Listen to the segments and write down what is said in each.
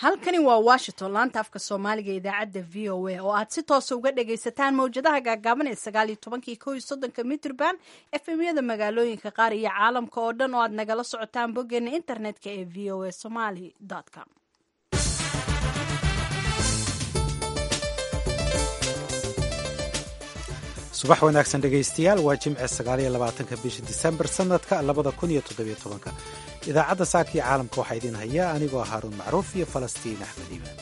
halkani waa washington laanta afka soomaaliga idaacadda v o a oo aad si toosa uga dhagaysataan mawjadaha gaagaaban ee sagaaliyo tobankii ko iyo soddonka mitrban efemyada magaalooyinka qaar iyo caalamka oo dhan oo aad nagala socotaan boggeena internetka ee v o a somaly com subax wanaagsan dhegaystayaal waa jimce sagaaliyo labaatanka bisha disembar sanadka labada kun iyo toddobiyo tobanka idaacadda saaka iyo caalamka waxaa idiin hayaa anigoo haaruun macruuf iyo falastiin axmed iimaan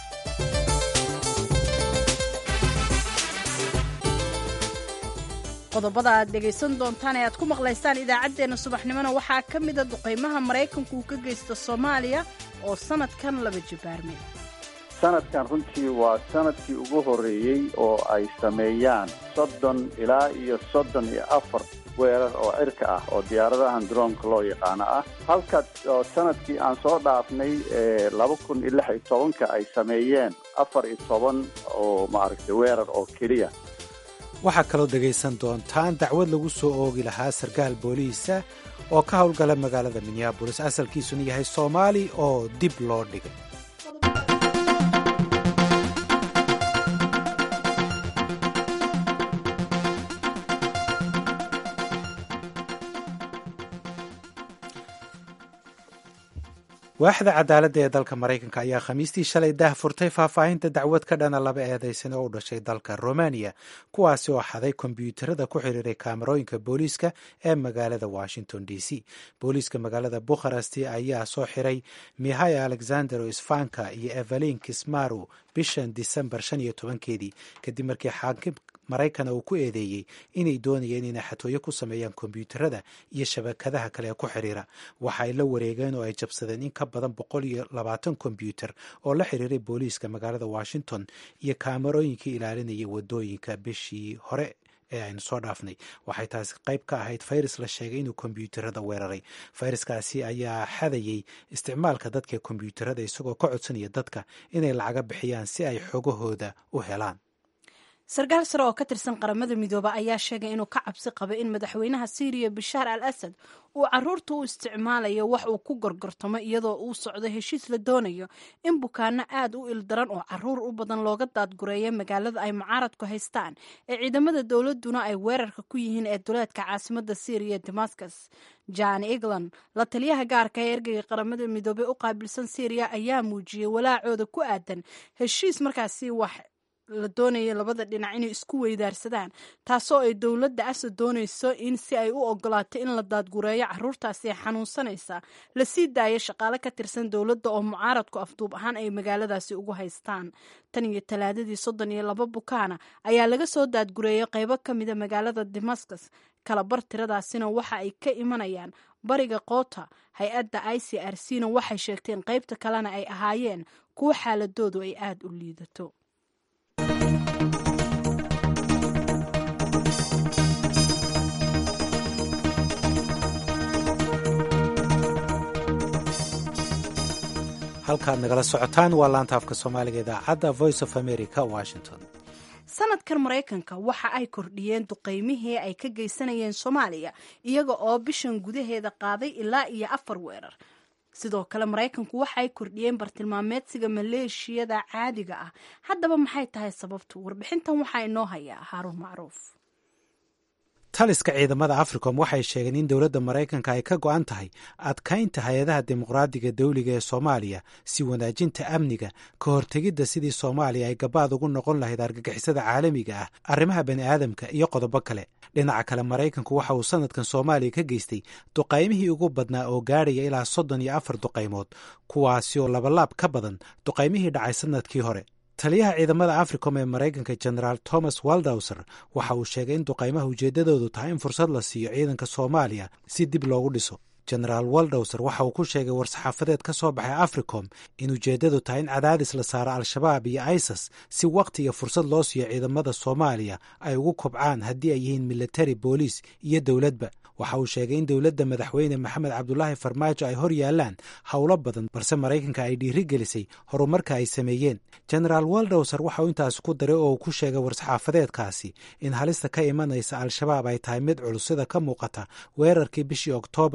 qodobada aad dhegaysan doontaan ee aad ku maqlaysaan idaacaddeenna subaxnimona waxaa ka mida duqaymaha maraykanku uu ka geysta soomaaliya oo sanadkan laba jibaarmay sanadkan runtii waa sanadkii ugu horreeyey oo ay sameeyaan soddon ilaa iyo soddon iyo afar weerar oo cirka ah oo diyaaradahan droonka loo yaqaano ah halka oo sanadkii aan soo dhaafnay laba kun iyo lix iyo tobanka ay sameeyeen afar iyo toban oo maaragtay weerar oo keliya waxaa kaloo dhegaysan doontaan dacwad lagu soo oogi lahaa sarkaal booliisa oo ka howlgala magaalada minneabolis asalkiisuna yahay soomaali oo dib loo dhigay waaxda cadaaladda ee dalka maraykanka ayaa khamiistii shalay daah furtay faahfaahinta dacwad ka dhana laba eedaysan oo u dhashay dalka romaniya kuwaasi oo xaday kombyuutarada ku xiriiray kaamarooyinka booliiska ee magaalada washington d c booliiska magaalada bukharest ayaa soo xiray mihaya alexander isfanka iyo evelin kismaru bishan disembar shan iyo tobankeedii kadib markii xaakim maraykana uu ku eedeeyey inay doonayeen inay xatooyo ku sameeyaan kombyuutarada iyo shabakadaha kale ee ku xiriira waxa ay la wareegeen oo ay jabsadeen in ka badan boqol iyo labaatan kombyuutar oo la xiriiray booliiska magaalada washington iyo kaamarooyinkii ilaalinayay wadooyinka bishii hore ee aynu soo dhaafnay waxay taasi qayb ka ahayd fayras la sheegay inuu kombyuutarada weeraray fayraskaasi ayaa xadayey isticmaalka dadka kombyuutarada isagoo ka codsanaya dadka inay lacaga bixiyaan si ay xogahooda u helaan sarkaal sare oo ka tirsan qaramada midooba ayaa sheegay inuu ka cabsi qabo in madaxweynaha syriya bashaar al asad uu caruurta u isticmaalayo wax uu ku gorgortamo iyadoo uu socdo heshiis la doonayo in bukaano aad u ildaran oo caruur u badan looga daadgureeya magaalada ay mucaaradku haystaan ee ciidamada dowladuna ay weerarka ku yihiin ee duleedka caasimada syriya damascus jan egland la taliyaha gaarka ee ergeyga qaramada midoobey u qaabilsan syriya ayaa muujiyey walaacooda ku aadan heshiis markaasi wax la doonaya labada dhinac inay isku weydaarsadaan taasoo ay dowladda asad doonayso in si ay u ogolaato in la daadgureeyo caruurtaasi ee xanuunsanaysa lasii daayo shaqaale ka tirsan dowladda oo mucaaradku afduub ahaan ay magaaladaasi ugu haystaan tan iyo talaadadii soddon iyo laba bukaana ayaa laga soo daadgureeyay qaybo ka mida magaalada damascus kalabar tiradaasina waxa ay ka imanayaan bariga koota hay-adda i c r c na waxay sheegteen qaybta kalena ay ahaayeen kuwo xaaladoodu ay aada u liidato halkaad nagala socotaan waa laanta afka soomaaliga idaacadda voice of america washington sanadkan maraykanka waxa ay kordhiyeen duqaymihii ay ka geysanayeen soomaaliya iyaga oo bishan gudaheeda qaaday ilaa iyo afar weerar sidoo kale maraykanku waxa ay kordhiyeen bartilmaameedsiga maleeshiyada caadiga ah haddaba maxay tahay sababtu warbixintan waxaa inoo hayaa haaruun macruuf taliska ciidamada africom waxay sheegeen in dowladda maraykanka ay ka go-an tahay adkaynta hay-adaha dimuqraadiga dawliga ee soomaaliya si wanaajinta amniga ka hortegidda sidii soomaaliya ay gabaad ugu noqon lahayd argagixisada caalamiga ah arrimaha bani aadamka iyo qodobo kale dhinaca kale maraykanku waxa uu sanadkan soomaaliya ka geystay duqaymihii ugu badnaa oo gaadhaya ilaa soddon iyo afar duqaymood kuwaasi oo labalaab ka badan duqaymihii dhacay sanadkii hore taliyaha ciidamada africom ee maraykanka generaal thomas waldowser waxa uu sheegay in duqaymaha ujeeddadoodu tahay in fursad la siiyo ciidanka soomaaliya si dib loogu dhiso generaal waldowser waxa uu ku sheegay war-saxaafadeed ka soo baxay africom in ujeeddadu tahay in cadaadis la saaro al-shabaab iyo isas si wakhti iyo fursad loo siiyo ciidamada soomaaliya ay ugu kobcaan haddii ay yihiin military booliis iyo dowladba waxa uu sheegay in dowladda madaxweyne maxamed cabdulaahi farmaajo ay hor yaalaan howlo badan balse maraykanka ay dhiiri gelisay horumarka ay sameeyeen generaal waldowser waxa uu intaas ku daray oo uu ku sheegay war-saxaafadeedkaasi in halista ka imanaysa al-shabaab ay tahay mid culus sida ka muuqata weerarkii bishii oktoobar lagu qaaday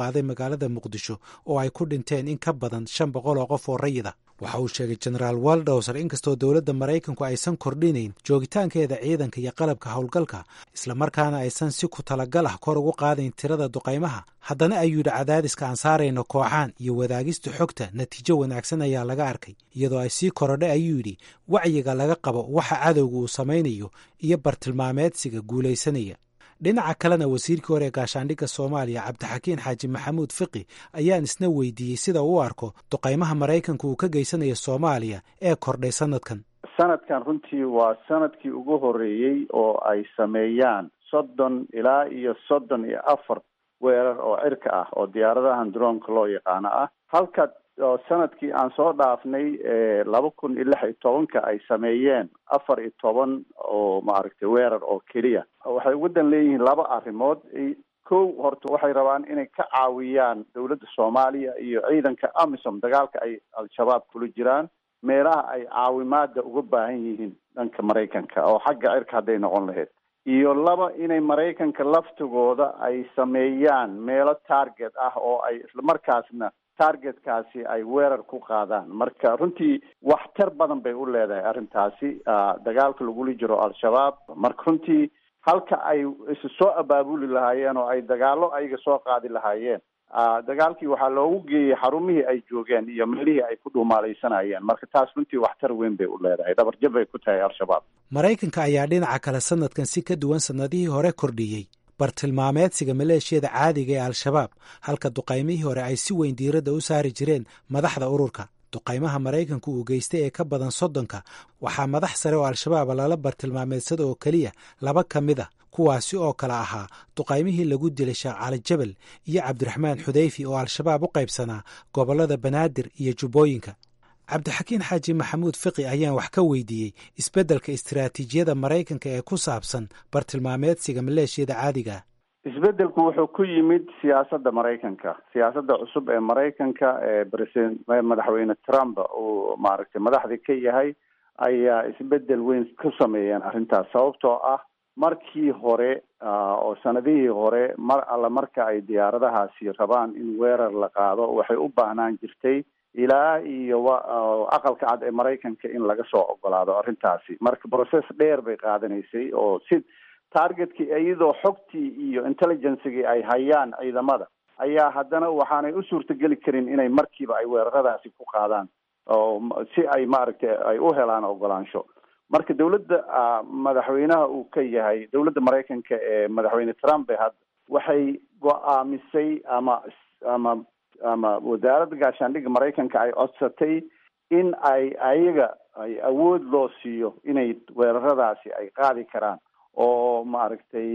qaaday magaalada muqdisho oo ay ku dhinteen in ka badan shan boqol oo qof oo rayida waxa uu sheegay genaraal waldowser inkastoo dowladda maraykanku aysan kordhinayn joogitaankeeda ciidanka iyo qalabka howlgalka islamarkaana aysan si ku talagal ah kor ugu qaadayn tirada duqaymaha haddana ayuu yidhi cadaadiska aan saarayno kooxaan iyo wadaagista xogta natiijo wanaagsan ayaa laga arkay iyadoo ay sii korodhay ayuu yidhi wacyiga laga qabo waxa cadowga uu samaynayo iyo bartilmaameedsiga guulaysanaya dhinaca kalena wasiirkii hore ee gaashaandhigga soomaaliya cabdixakiin xaaji maxamuud fiqi ayaan isna weydiiyey sida uu arko duqaymaha maraykanka uu ka geysanayo soomaaliya ee kordhay sanadkan sanadkan runtii waa sanadkii ugu horeeyey oo ay sameeyaan soddon ilaa iyo soddon iyo afar weerar oo cirka ah oo diyaaradahan droonka loo yaqaano ah halka sanadkii aan soo dhaafnay laba kun iyo lix iyo tobanka ay sameeyeen afar iyo toban oo maaragtay weerar oo keliya waxay ugu dan leeyihiin laba arrimood kow horta waxay rabaan inay ka caawiyaan dowladda soomaaliya iyo ciidanka amisom dagaalka ay al-shabaab kula jiraan meelaha ay caawimaada uga baahan yihiin dhanka maraykanka oo xagga cirka hadday noqon lahayd iyo laba inay maraykanka laftigooda ay sameeyaan meelo target ah oo ay islamarkaasna targetkaasi ay weerar ku qaadaan marka runtii waxtar badan bay u leedahay arrintaasi dagaalka lagula jiro al-shabaab marka runtii halka ay isu soo abaabuli lahaayeen oo ay dagaalo ayaga soo qaadi lahaayeen dagaalkii waxaa loogu geeyey xarumihii ay joogeen iyo meelihii ay ku dhuumaalaysanayeen marka taas runtii waxtar weyn bay u leedahay dhabarjab bay ku tahay al-shabaab maraykanka ayaa dhinaca kale sanadkan si ka duwan sanadihii hore kordhiyey bartilmaameedsiga maleeshiyada caadiga ee al-shabaab halka duqaymihii hore ay si weyn diiradda u saari jireen madaxda ururka duqaymaha maraykanku uu geystay ee ka badan soddonka waxaa madax sare oo al-shabaab lala bartilmaameedsada oo keliya laba ka mid a kuwaasi oo kale ahaa duqaymihii lagu dilay sheekh cali jabal iyo cabdiraxmaan xudayfi oo al-shabaab u qaybsanaa gobollada banaadir iyo jubbooyinka cabdixakiin xaaji maxamuud fiqi ayaan wax ka weydiiyey isbeddelka istiraatiijiyada maraykanka ee ku saabsan bartilmaameedsiga maleeshiyada caadiga isbeddelku wuxuu ku yimid siyaasadda maraykanka siyaasadda cusub ee maraykanka ee president madaxweyne trump uu maaragtay madaxdii ka yahay ayaa isbeddel weyn ku sameeyeen arrintaas sababtoo ah markii hore oo sanadihii hore mar alla marka ay diyaaradahaasi rabaan in weerar la qaado waxay u baahnaan jirtay ilaa iyo aqalka cad ee maraykanka in laga soo ogolaado arrintaasi marka process dheer bay qaadanaysay oo si targetkii iyadoo xogtii iyo intelligencegii ay hayaan ciidamada ayaa haddana waxaanay u suurtageli karin inay markiiba ay weeraradaasi ku qaadaan oo si ay maaragtay ay u helaan ogolaansho marka dowladda madaxweynaha uu ka yahay dowladda maraykanka ee madaxweyne trump hadda waxay go-aamisay ama ama ama wasaaradda gaashaandhigga maraykanka ay codsatay in ay ayaga ay awood loo siiyo inay weeraradaasi ay qaadi karaan oo maaragtay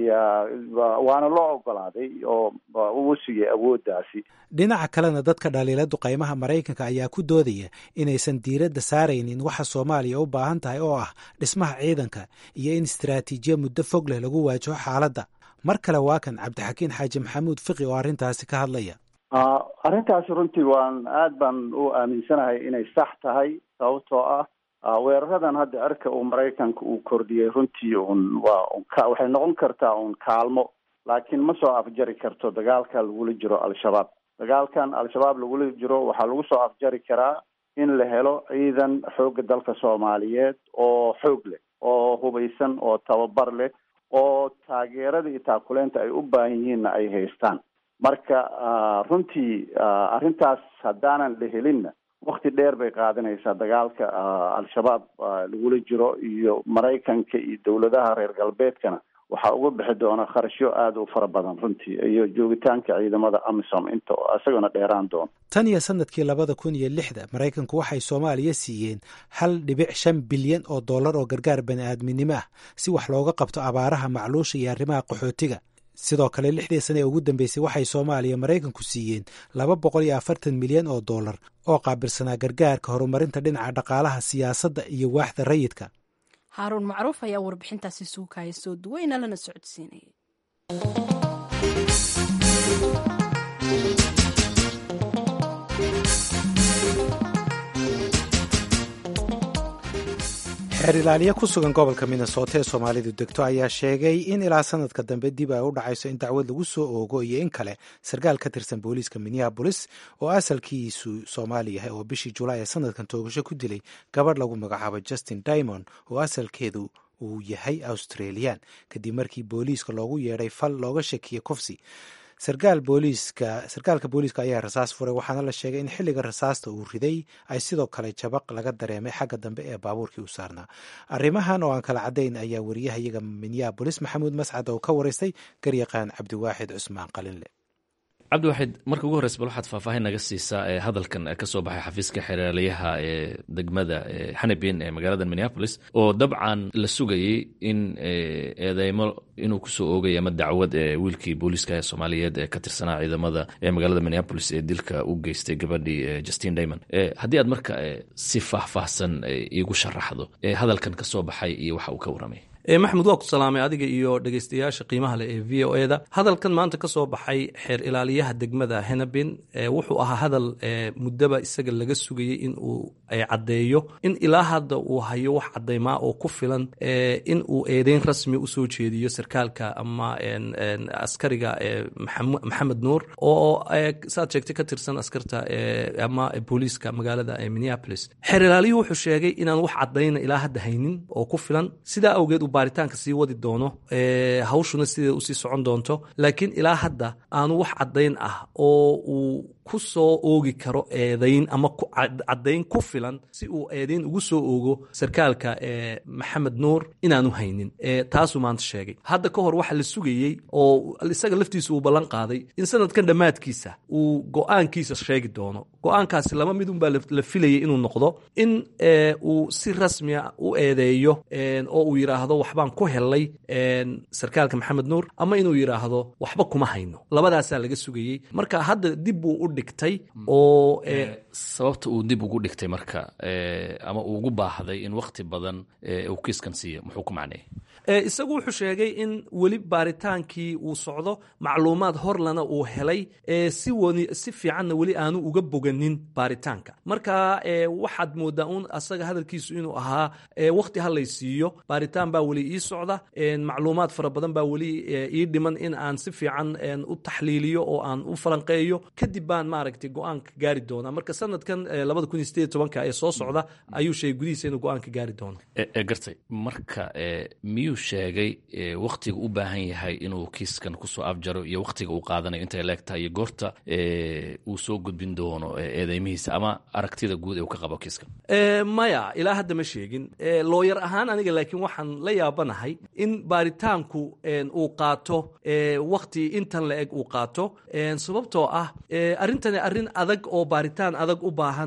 waana loo ogolaaday oo uu siiyey awooddaasi dhinaca kalena dadka dhaliila duqaymaha maraykanka ayaa ku doodaya inaysan diiradda saaraynin waxa soomaaliya u baahan tahay oo ah dhismaha ciidanka iyo in istaraatiijiya muddo fog leh lagu waajaho xaaladda mar kale waa kan cabdixakiin xaaji maxamuud fiqi oo arrintaasi ka hadlaya arrintaasi runtii waan aad baan u aaminsanahay inay sax tahay sababtoo ah weeraradan hadda cirka uu maraykanka uu kordhiyey runtii un waa waxay noqon kartaa un kaalmo laakiin ma soo afjari karto dagaalka lagula jiro al-shabaab dagaalkan al-shabaab lagula jiro waxaa lagu soo afjari karaa in la helo ciidan xoogga dalka soomaaliyeed oo xoog leh oo hubaysan oo tababar leh oo taageerada iyo taakuleynta ay u baahan yihiinna ay haystaan marka runtii arrintaas haddaanan la helinna wakti dheer bay qaadanaysaa dagaalka al-shabaab lagula jiro iyo maraykanka iyo dowladaha reer galbeedkana waxaa uga bixi doona kharashyo aada u fara badan runtii iyo joogitaanka ciidamada amisom inta isagona dheeraan doono tan iyo sanadkii labada kun iyo lixda maraykanku waxay soomaaliya siiyeen hal dhibic shan bilyan oo dollar oo gargaar bani aadminimo ah si wax looga qabto abaaraha macluusha iyo arrimaha qaxootiga sidoo kale lixdii sane ee ugu dambeysay waxay soomaaliya maraykanku siiyeen laba boqol iyo afartan milyan oo dollar oo qaabilsanaa gargaarka horumarinta dhinaca dhaqaalaha siyaasadda iyo waaxda rayidka haaruun macruuf ayaa warbixintaasi suukaya soo duweyna lana socodsiinayay xeer ilaaliye ku sugan gobolka minnesota ee soomaalidu degto ayaa sheegay in ilaa sanadka dambe dib ay u dhacayso in dacwad lagu soo oogo iyo in kale sarkaal ka tirsan booliiska minneabolis oo asalkiisu soomaali yahay oo bishii julaay ee sanadkan toogasho ku dilay gabadh lagu magacaabo justin dimond oo asalkeedu uu yahay australian kadib markii booliiska loogu yeedhay fal looga shakiyey kufsi sarkaal booliiska sarkaalka booliiska ayaa rasaas furay waxaana la sheegay in xilliga rasaasta uu riday ay sidoo kale jabaq laga dareemay xagga dambe ee baabuurkii u saarnaa arrimahan oo aan kala caddayn ayaa wariyahayaga minneabolis maxamuud mascad oo ka waraystay garyaqaan cabdiwaaxid cusmaan qalinle cabdiwaxid marka ugu horreysa bal waxaad faahfaahin naga siisaa ee hadalkan ka soo baxay xafiiska xeeraaliyaha ee degmada xanibin ee magaalada minneapolis oo dabcan la sugayey in eedeymo inuu kusoo oogay ama dacwad ee wiilkii booliiska soomaaliyeed ee ka tirsanaa ciidamada ee magaalada minneapolis ee dilka u geystay gabadhii justin dimond haddii aad marka si faahfaahsan iigu sharaxdo hadalkan ka soo baxay iyo waxa uu ka warramay maxamed waa ku salaamay adiga iyo dhegeystayaasha qiimaha leh ee v o eda hadalkan maanta ka soo baxay xeer ilaaliyaha degmada henabin wuxuu ahaa hadal muddaba isaga laga sugayey in uu caddeeyo in ilaa hadda uu hayo wax caddaymaa oo ku filan in uu eedeyn rasmi usoo jeediyo sarkaalka ama askariga maxamed nuur oo saad sheegtay ka tirsan askarta ama booliiska magaalada minneapolis xeer ilaaliyuhu wuxuu sheegay inaan wax caddayna ilaa hadda haynin oo ku filan sidaa awgeed baaritaanka sii wadi doono hawshuna sideeda usii socon doonto laakiin ilaa hadda aanu wax caddayn ah oo uu ku soo oogi karo eedayn ama caddayn ku filan si uu eedayn ugu soo oogo sarkaalka maxamed nuur inaanu haynin taasuu maanta sheegay hadda ka hor waxa la sugayey oo isaga laftiisa uu ballan qaaday in sanadkan dhammaadkiisa uu go-aankiisa sheegi doono go-aankaasi laba mid unbaa la filayay inuu noqdo in uu si rasmia u eedeeyo oo uu yidhaahdo waxbaan ku helay sarkaalka maxamed nuur ama inuu yidhaahdo waxba kuma hayno labadaasaa laga sugayey marka hadda dib buu u dhigtay oo sababta uu dib ugu dhigtay marka ama uu ugu baahday in wakhti badan uu kiiskan siiyo muxuu ku macneeyey isagu wuxuu sheegay in weli baaritaankii uu socdo macluumaad horlana uu helay si si fiicanna weli aanu uga boganin baaritaanka marka waxaad moodaa un asaga hadalkiisu inuu ahaa wakhti halay siiyo baaritaan baa weli ii socda macluumaad fara badan baa weli ii dhiman in aan si fiican u taxliiliyo oo aan u falanqeeyo kadib baan maaragtay go-aanka gaari doonaa marka sanadkan labada kun iyo sideed tobanka ee soo socda ayuu sheegay gudihiisa inuu go-aanka gaari doono gartay marka miyuu sheegay wakhtiga u baahan yahay inuu kiiskan kusoo afjaro iyo wakhtiga uu qaadanayo intay leegtahay iyo goorta uu soo gudbin doono eedeymihiisa ama aragtida guud ee uu ka qabo kiiskan maya ilaa hadda ma sheegin looyar ahaan aniga laakiin waxaan la yaabanahay in baaritaanku uu qaato wakhti intan la eg uu qaato sababtoo ah arrintani arrin adag oo baaritaan adag u baahan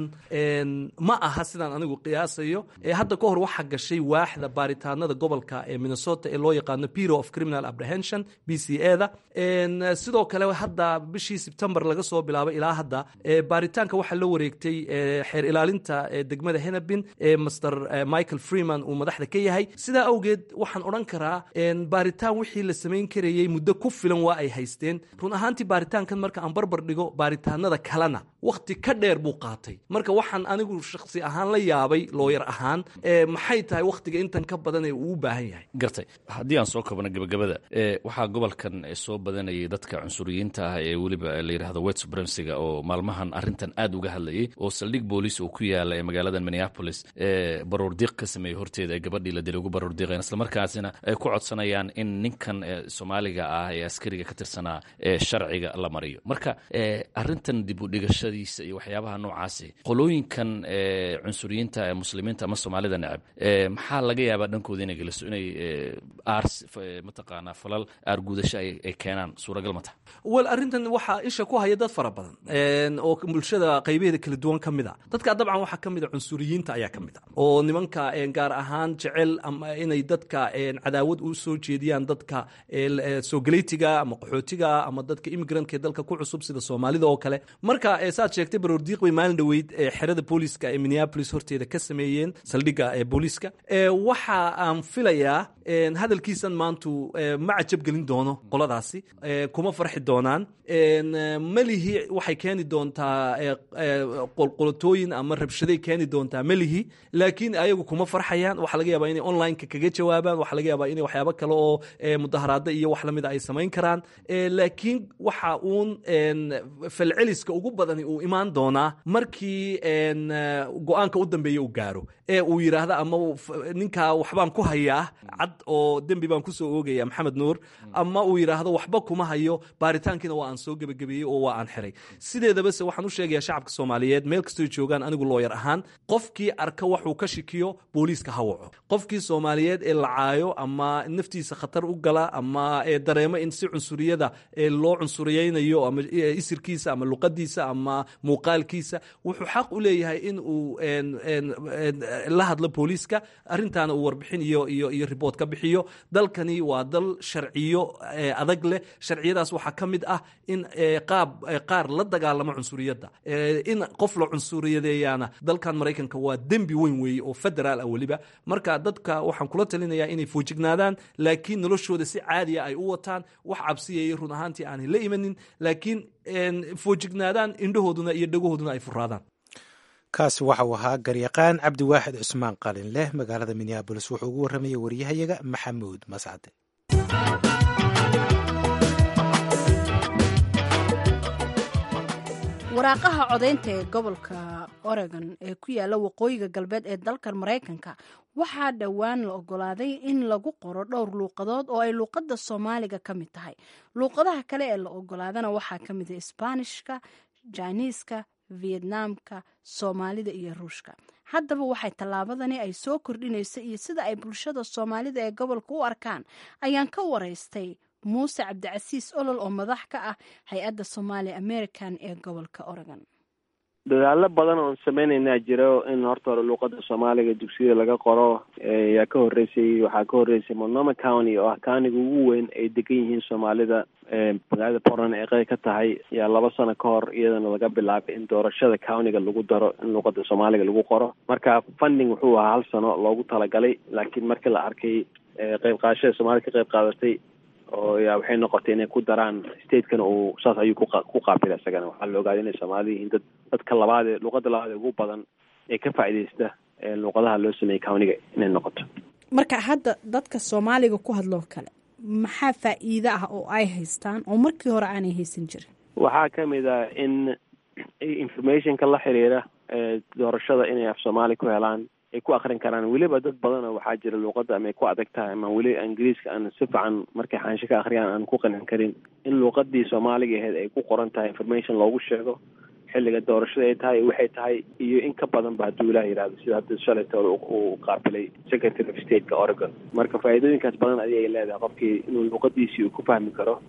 ma aha sidaan anigu qiyaasayo hadda ka hor waxaa gashay waaxda baaritaanada gobolka ee minnesota ee loo yaqaano bureau of criminal apprehension b c e da sidoo kale hadda bishii sebtembar laga soo bilaabay ilaa hadda baaritaanka waxaa la wareegtay xeer ilaalinta degmada henabin master michael freeman uu madaxda ka yahay sidaa awgeed waxaan odhan karaa baaritaan wixii la samayn karayey muddo ku filan waa ay haysteen run ahaantii baaritaankan marka aan barbar dhigo baaritaanada kalena wakhti ka dheer buu qaatay marka waxaan anigu shakhsi ahaan la yaabay looyar ahaan maxay tahay wakhtiga intan ka badan ee uu u baahan yahay gartay haddii aan soo kabano gebagabada waxaa gobolkan soo badanayay dadka cunsuriyiinta ah ee weliba la yidhahdo wet supremsiga oo maalmahan arrintan aad uga hadlayay oo saldhig booliis uu ku yaala ee magaalada minneapolis baruurdiiq ka sameeyey horteeda ee gabadhii la dilay ugu baruurdiiqeen islamarkaasina ay ku codsanayaan in ninkan soomaaliga ah ee askariga ka tirsanaa ee sharciga la mariyo marka arrintan dib u dhigashadiisa iyo waxyaabaha noocaasi qolooyinkan cunsuriyiinta ee muslimiinta ama soomaalida necab maxaa laga yaabaa dhankooda inay geliso inay aars mataqaanaa falal aargudasho ay keenaan suuragal ma taha wel arrintan waxaa isha ku haya dad fara badan oo bulshada qaybaheeda kala duwan ka mid a dadka dabcan waxaa ka mid a cunsuriyiinta ayaa ka mid a oo nimanka gaar ahaan jecel ama inay dadka cadaawad u soo jeediyaan dadka sogaleytiga ama qaxootiga ama dadka imigrantka ee dalka ku cusub sida soomaalida oo kale marka saad sheegtay baroordiiq bay maalin dhoweyd xerada booliiska ee minneapolis horteeda ka sameeyeen saldhigga ee booliiska waxa aan filayaa hadalkiisan maantu ma cajab gelin doono qoladaasi kuma farxi doonaan melihi waxay keeni doontaa qolqolotooyin ama rabshaday keeni doontaa melihi laakiin ayagu kuma farxayaan waxaa laga yaabaa inay onlineka kaga jawaabaan waxaa laga yaabaa inay waxyaabo kale oo mudaharaada iyo wax lamida ay samayn karaan laakiin waxa uun falceliska ugu badani uu imaan doonaa markii go-aanka u dambeeya uu gaaro ee uu yidhaahdo ama ninkaa waxbaan ku hayaa cad oo dembi baan kusoo oogaya maxamed nuur ama uu yidhaahdo waxba kuma hayo baaritaankiina waa aan soo gebagabeeyey oo waa aan xiray sideedabase waxaan u sheegayaa shacabka soomaaliyeed meel kastoy joogaan anigu looyar ahaan qofkii arka waxuu ka shikiyo booliiska ha waco qofkii soomaaliyeed ee lacaayo ama naftiisa khatar u gala ama dareemo in si cunsuriyada loo cunsuriyeynayo ama isirkiisa ama luqadiisa ama muuqaalkiisa wuxuu xaq u leeyahay in uu la hadlo booliiska arintaana uu warbixin iyo iyo iyo riboort ka bixiyo dalkani waa dal sharciyo adag leh sharciyadaas waxaa ka mid ah in qaab qaar la dagaalamo cunsuriyadda in qof la cunsuriyadeeyaana dalkan maraykanka waa dembi weyn weeye oo federaal ah weliba marka dadka waxaan kula talinayaa inay foojignaadaan laakiin noloshooda si caadiya ay u wataan wax cabsiyaya run ahaantii aanay la imanin laakiin foojignaadaan indhahooduna iyo dhagohooduna ay furaadaan kaasi waxa uu ahaa garyaqaan cabdiwaaxid cusmaan qalin leh magaalada minneabolis wuxuu ugu warramayay waryahayaga maxamuud mascade waraaqaha codaynta ee gobolka oregon ee ku yaala waqooyiga galbeed ee dalkan maraykanka waxaa dhowaan la ogolaaday in lagu qoro dhowr luuqadood oo ay luuqadda soomaaliga ka mid tahay luuqadaha kale ee la ogolaadana waxaa ka mid ah isbaanishka jiniiska vietnaamka soomaalida iyo ruushka haddaba waxay tallaabadani ay soo kordhinaysa iyo sida ay bulshada soomaalida ee gobolka u arkaan ayaan ka waraystay muuse cabdicasiis olol oo madax ka ah hay-adda somaali american ee gobolka oregon dadaalo badan oon sameynaynaa jiro in horta hore luuqada soomaaliga dugsiyada laga qoro yaa ka horreysay waxaa ka horreysay monoma county oo ah countiga ugu weyn ay degan yihiin soomaalida magaalada portland ee qeyb ka tahay yaa laba sano ka hor iyadana laga bilaabay in doorashada countiga lagu daro in luuqada soomaaliga lagu qoro marka funding wuxuu ahaa hal sano loogu talagalay laakiin markii la arkay qeyb qaadashada soomaalida ka qeyb qaadatay oo yaa waxay noqotay inay ku daraan statekana uu saas ayuu ku qaabila isagana waxaa la ogaaday inay soomaalida yihiin dad dadka labaad ee luuqada labaad ee ugu badan ee ka faa'iidaysta luuqadaha loo sameeyey countiga inay noqoto marka hadda dadka soomaaliga ku hadloo kale maxaa faa'iide ah oo ay haystaan oo markii hore aanay haysan jirin waxaa kamid ah in informationka la xiriira doorashada inay af soomaali ku helaan ay ku akrin karaan weliba dad badanoo waxaa jira luuqadda ama ay ku adag tahay ama weli ingiriiska aan si fiican markay xaansho ka akhriyaan aan ku qanin karin in luuqadii soomaaliga ahayd ay ku qoran tahay information loogu sheego xilliga doorashada ay tahay waxay tahay iyo in ka badan ba hadduu ilaah yihahdo sida hadda shalaytoole uu qaabilay secretary of stateka oregon marka faa'iidooyinkaas badan adi ay leedahay qofkii inuu luuqadiisii uu ku fahmi karo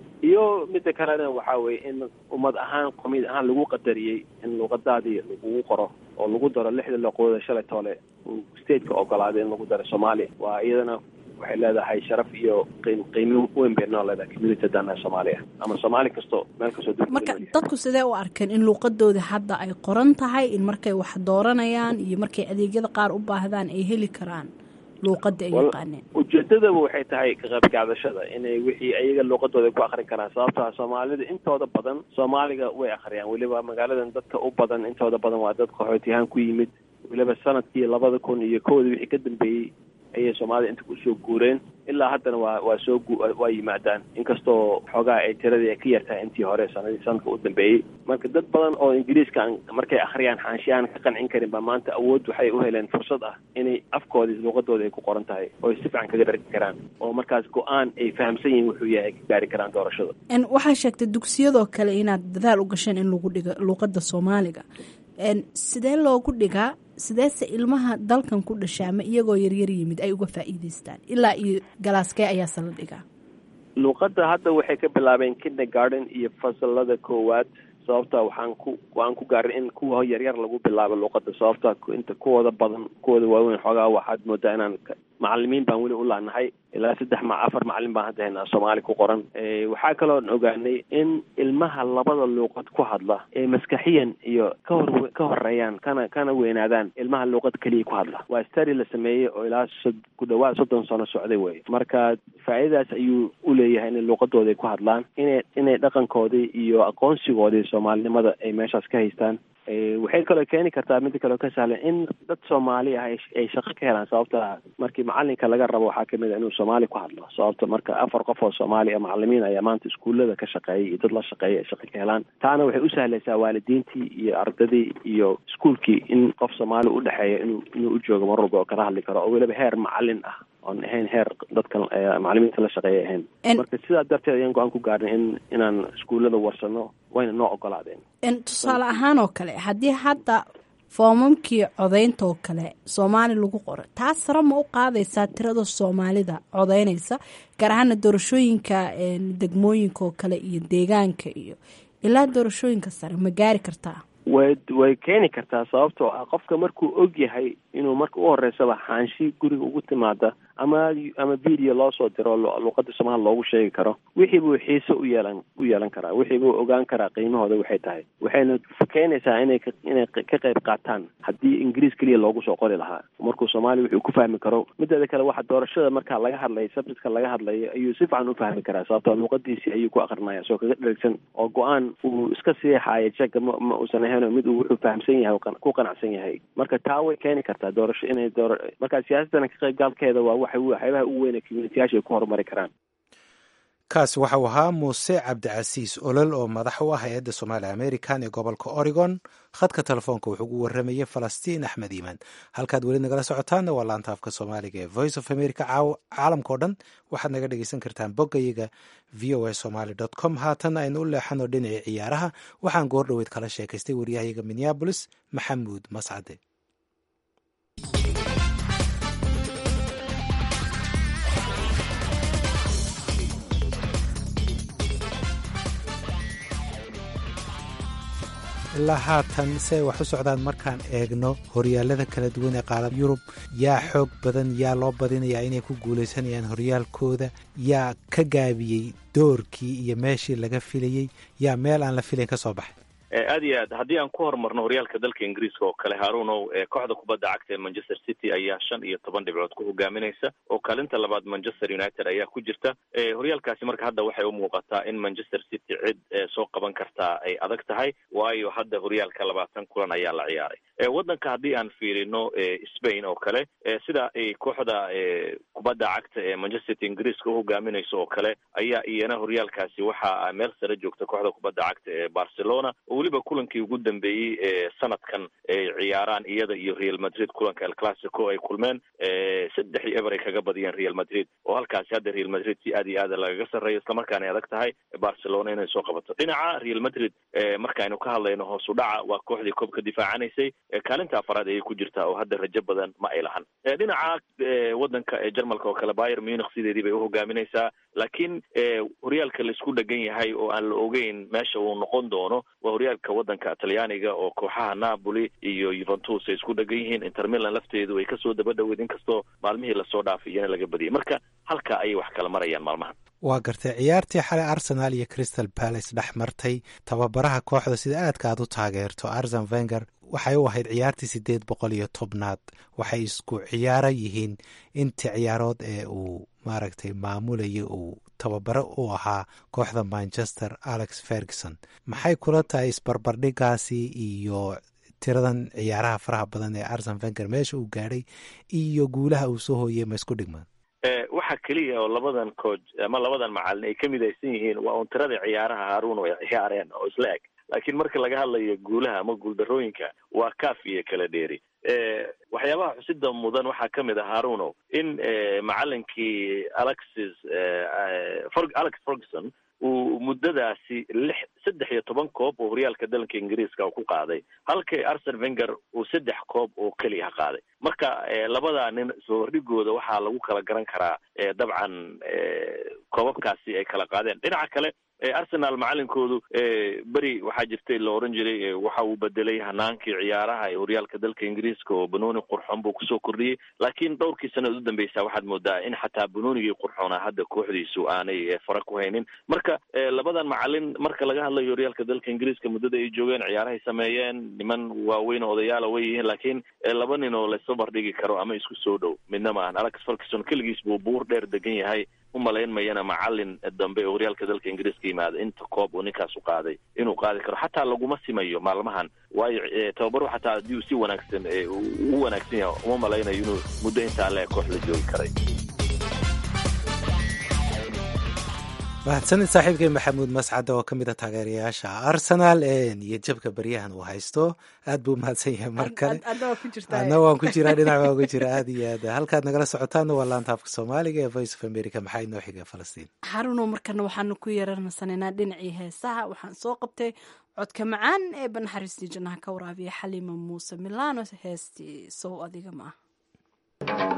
iyo midda kalena waxaa weye in ummad ahaan qomiyad ahaan lagu qadariyey in luuqadaadii lagugu qoro oo lagu daro lixda luuqadooda shalay toole uu stateka ogolaaday in lagu daro soomaaliya waa iyadana waxay leedahay sharaf iyo qiim qiimo weyn bay noo leedahay community dana soomaaliya ama soomaali kasto meel kastoo marka dadku sidee u arkeen in luuqadooda hadda ay qoran tahay in markay wax dooranayaan iyo markay adeegyada qaar u baahdaan ay heli karaan luuqada ay yaqaaneen ujeedadaba waxay tahay ka qayb qaadashada inay wixii ayaga luuqadooda ku akrin karaan sababto ah soomaalida intooda badan soomaaliga way akhriyaan weliba magaaladan dadka u badan intooda badan waa dad qaxootiyahaan ku yimid weliba sanadkii labada kun iyo kowda wixii ka dambeeyey ayay soomaalida inta kusoo guureen ilaa haddana waa waa soo waa yimaadaan inkastoo xoogaa ay tiradii ay ka yartahay intii hore sanadii sanadka u dambeeyey marka dad badan oo ingiriiska aan markay akhriyaan xaanshiya aan ka qancin karin ba maanta awood waxay u heleen fursad ah inay afkoodii luuqadooda ay ku qoran tahay oo ay si fiican kaga dhargi karaan oo markaas go-aan ay fahamsan yihiin wuxuu yahay ka gaari karaan doorashada waxaa sheegtay dugsiyadoo kale inaad dadaal u gasheen in lagu dhigo luuqada soomaaliga sidee loogu dhigaa sideese ilmaha dalkan ku dhashaa ma iyagoo yaryar yimid ay uga faa'iidaystaan ilaa iyo galaaskee ayaase la dhigaa luuqadda hadda waxay ka bilaabeen kindergarden iyo fasalada koowaad sababta waxaan ku waan ku gaarin in kuwa yaryar lagu bilaabo luuqadda sababta inta kuwooda badan kuwooda waaweyn xoogaa waxaad moodaa inaan macalimiin baan weli u laanahay ilaa saddex ma afar macalin baan hadda haynaa soomaali ku qoran waxaa kaloon ogaanay in ilmaha labada luuqad ku hadla ee maskaxiyan iyo ka hor ka horeeyaan kana kana weynaadaan ilmaha luuqad keliya ku hadla waa stari la sameeyey oo ilaa ku dhawaad soddon sano socday wey marka faa'iidadaas ayuu u leeyahay inay luuqadooda ku hadlaan inay inay dhaqankoodii iyo aqoonsigoodii soomaalinimada ay meeshaas ka haystaan waxay kaloo keeni kartaa mida kaleo ka sahlan in dad soomaali ah ay shaqo ka helaan sababta markii macalinka laga rabo waxaa kamid a inuu soomaali ku hadlo sababta marka afar qof oo soomaali a macalimiin ayaa maanta iskuullada ka shaqeeyay iyo dad la shaqeeya ay shaqo ka helaan taana waxay u sahlaysaa waalidiintii iyo ardadii iyo iskuulkii in qof soomaali udhexeeya inuu inuu u joogo mar walba oo kala hadli karo oo weliba heer macalin ah oon ahayn heer dadkan macalimiinta la shaqeeya ahayn marka sidaa darteed ayaan go-aan ku gaarnay in inaan iskuullada warsano wayna noo ogolaadeen tusaale ahaan oo kale haddii hadda foomamkii codaynta oo kale soomaali lagu qoro taas sare ma u qaadaysaa tirada soomaalida codaynaysa gaar ahaana doorashooyinka degmooyinka oo kale iyo deegaanka iyo ilaa doorashooyinka sare ma gaari kartaa way way keeni kartaa sababtoo ah qofka markuu og yahay inuu marka u horeysaba xaanshi guriga ugu timaada ama ama video loo soo diro luuqada soomaali loogu sheegi karo wixii buu xiise u yeelan u yeelan karaa wixii buu ogaan karaa qiimahooda waxay tahay waxayna keenaysaa inay inay ka qayb qaataan haddii ingiriis keliya loogu soo qori lahaa markuu soomaaliya wuxuu ku fahmi karo mideeda kale waxa doorashada markaa laga hadlayo subjectka laga hadlayo ayuu si fiican u fahmi karaa sababtoo luuqadiisii ayuu ku akrinaya soo kaga dhergsan oo go-aan uu iska siixaayo jega ma ma uusan ahayn mid uu wuxuu fahamsan yahay ku qanacsan yahay marka taa way keeni kartaa doorasho inay door marka siyaasadana ka qaybgaalkeeda waa waxa waxyaabaha ugu weyn ee communitiyaasha ay ku horumari karaan kaasi waxau ahaa muuse cabdicasiis olol oo madax u ah hay-adda soomaaliya american ee gobolka oregon khadka telefoonka wuxuu ugu warramayey falastiin axmed iimaan halkaad weli nagala socotaanna waa laanta afka soomaaliga ee voice of america caalamkao dhan waxaad naga dhegeysan kartaan boggayaga v o a somaly dot com haatan aynu u leexano dhinacii ciyaaraha waxaan goor dhoweyd kala sheekaystay waryahayaga minneabolis maxamuud mascade ilaa haatan si ay wax u socdaan markaan eegno horyaalada kala duwan ee qaalam yurub yaa xoog badan yaa loo badinayaa inay ku guulaysanayaan horyaalkooda yaa ka gaabiyey doorkii iyo meeshii laga filayey yaa meel aan la filayn ka soo baxay aad iyo aad haddii aan ku horumarno horyaalka dalka ingiriiska oo kale harunow kooxda kubadda cagta ee manchester city ayaa shan iyo toban dhibcood ku hogaaminaysa oo kaalinta labaad manchester united ayaa ku jirta horyaalkaasi marka hadda waxay u muuqataa in manchester city cid soo qaban kartaa ay adag tahay waayo hadda horyaalka labaatan kulan ayaa la ciyaaray waddanka haddii aan fiirino spain oo kale sida ay kooxda kubadda cagta ee manchester city ingiriiska u hogaaminayso oo kale ayaa iyana horyaalkaasi waxaa meel sare joogta kooxda kubadda cagta ee barcelona weliba kulankii ugu dambeeyey ee sanadkan ay ciyaaraan iyada iyo real madrid kulanka el classico ay kulmeen saddex iyo eber ay kaga badiyeen real madrid oo halkaasi hadda real madrid si aad iyo aada lagaga sarreeyo islamarkaana ay adag tahay barcelona inay soo qabato dhinaca real madrid markaaynu ka hadlayno hoos u dhaca waa kooxdii koobka difaacanaysay kaalinta afaraad ayay ku jirtaa oo hadda rajo badan ma ay lahan dhinaca waddanka jarmalka oo kale bayer munich sideedii bay uhogaaminaysaa laakiin horyaalka laisku dhegan yahay oo aan la ogeyn meesha uu noqon doono waa horyaalka waddanka talyaaniga oo kooxaha napoli iyo yuventus ay isku dhegan yihiin intermilan lafteedu ay kasoo daba dhoweed inkastoo maalmihii lasoo dhaafay iyana laga badiyay marka halka ayay wax kala marayaan maalmahan waa gartay ciyaartii xalay arsenal iyo crystal palace dhex martay tababaraha kooxda sida aadka aad u taageerto arsen venger waxay u ahayd ciyaartii siddeed boqol iyo tobnaad waxay isku ciyaaro yihiin intii ciyaarood ee uu maaragtay maamulaya uu tababaro u ahaa kooxda manchester alex ferguson maxay kula tahay isbarbardhigaasi iyo tiradan ciyaaraha faraha badan ee arsen venger meesha uu gaadhay iyo guulaha uu soo hooyey ma isku dhigmaan waxa keliya oo labadan cooj ama labadan macalin ay ka midaysan yihiin waa un tirada ciyaaraha haruun ay ciyaareen oo isla eg laakiin marka laga hadlayo guulaha ama guuldarooyinka waa kaaf iyo kala dheeri waxyaabaha xusida mudan waxaa ka mid ah haruno in macalinkii alexis alex ferguson uu muddadaasi lix saddex iyo toban koob oo horyaalka dalanka ingiriiska ku qaaday halkii arsen venger uu saddex koob oo keliya qaaday marka labada nin soo hordhigooda waxaa lagu kala garan karaa dabcan koobabkaasi ay kala qaadeen dhinaca kale arsenal macalinkoodu beri waxaa jirtay la oran jiray waxa uu bedelay hanaankii ciyaaraha ee horyaalka dalka ingiriiska oo banooni qurxoon buu kusoo kordhiyey laakiin dhowrkii sanad u dambeysa waxaad moodaa in xataa banoonigii qurxoona hadda kooxdiisu aanay fara ku haynin marka labadan macalin marka laga hadlayo horyaalka dalka ingiriiska muddada ay joogeen ciyaarahay sameeyeen niman waaweyn oo odayaala way yihiin laakiin laba nin oo laysa bardhigi karo ama isku soo dhow midna maahan alex ferguson keligiis buu buur dheer degan yahay umalayn mayana macalin dambe oo horyaalka dalka ingiriiska yimaada inta koob uu ninkaas u qaaday inuu qaadi karo xataa laguma simayo maalmahan waayo tababaru xataa haddii uu si wanaagsan u wanaagsan yahay uma malaynayo inuu muddo intaa le koox la joogi karay mahadsanid saaxiibkay maxamuud mascad oo ka mid a taageerayaasha arsenal iyo jabka baryahan uu haysto aad buu mahadsan yahay mar kale adna waan ku jiraa dhinac waan ku jira aad iyo aad halkaad nagala socotaana waa laanta afka soomaaliga ee voice of america maxaa inoo xiga falastiin xaruno markana waxaanu ku yeeranasananaa dhinacii heesaha waxaan soo qabtay codka macaan ee banaxariistii jannaha ka waraabiya xaliima muuse milano heestii sow adiga ma ah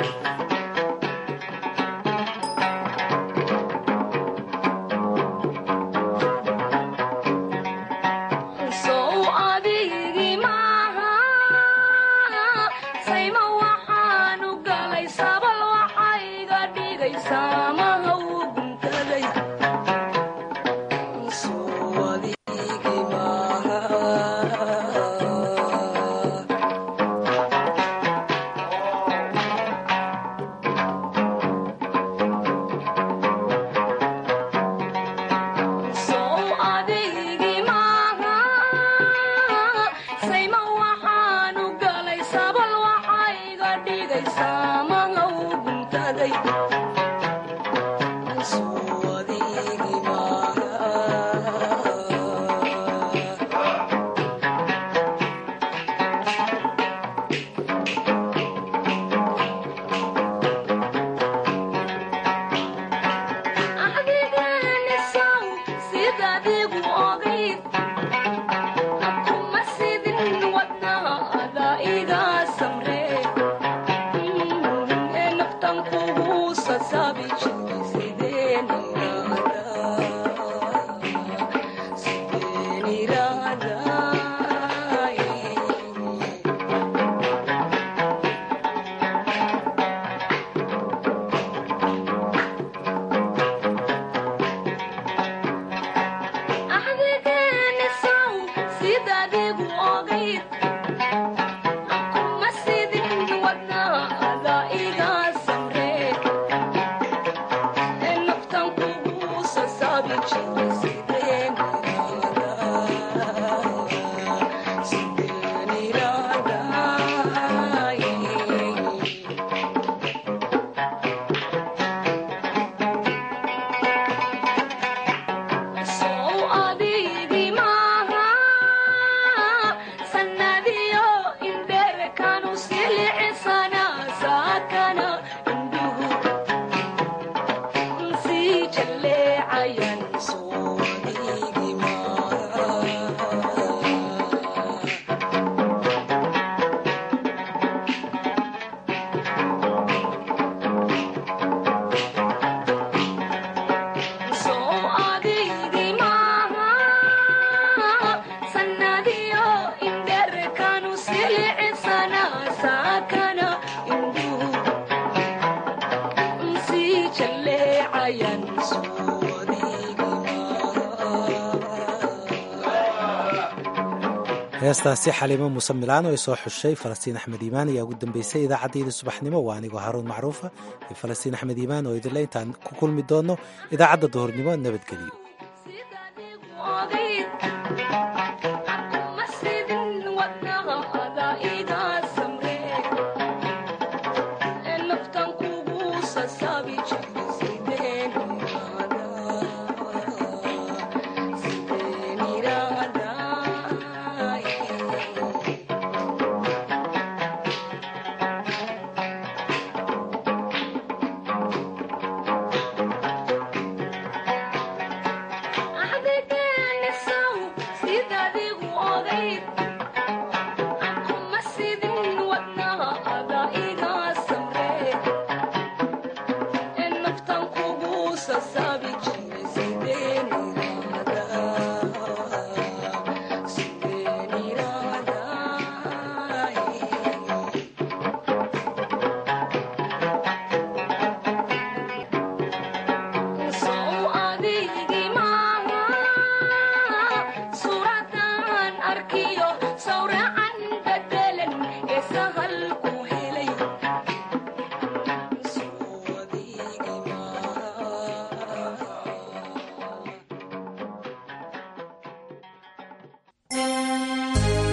heestaasi xaliimo muuse milaan oo ay soo xushay falastiin axmed iimaan ayaa ugu dambeysay idaacaddayda subaxnimo waa anigoo haruun macruufa iyo falastiin axmed iimaan oo idinle intaan ku kulmi doonno idaacadda duhurnimo nabadgeliyo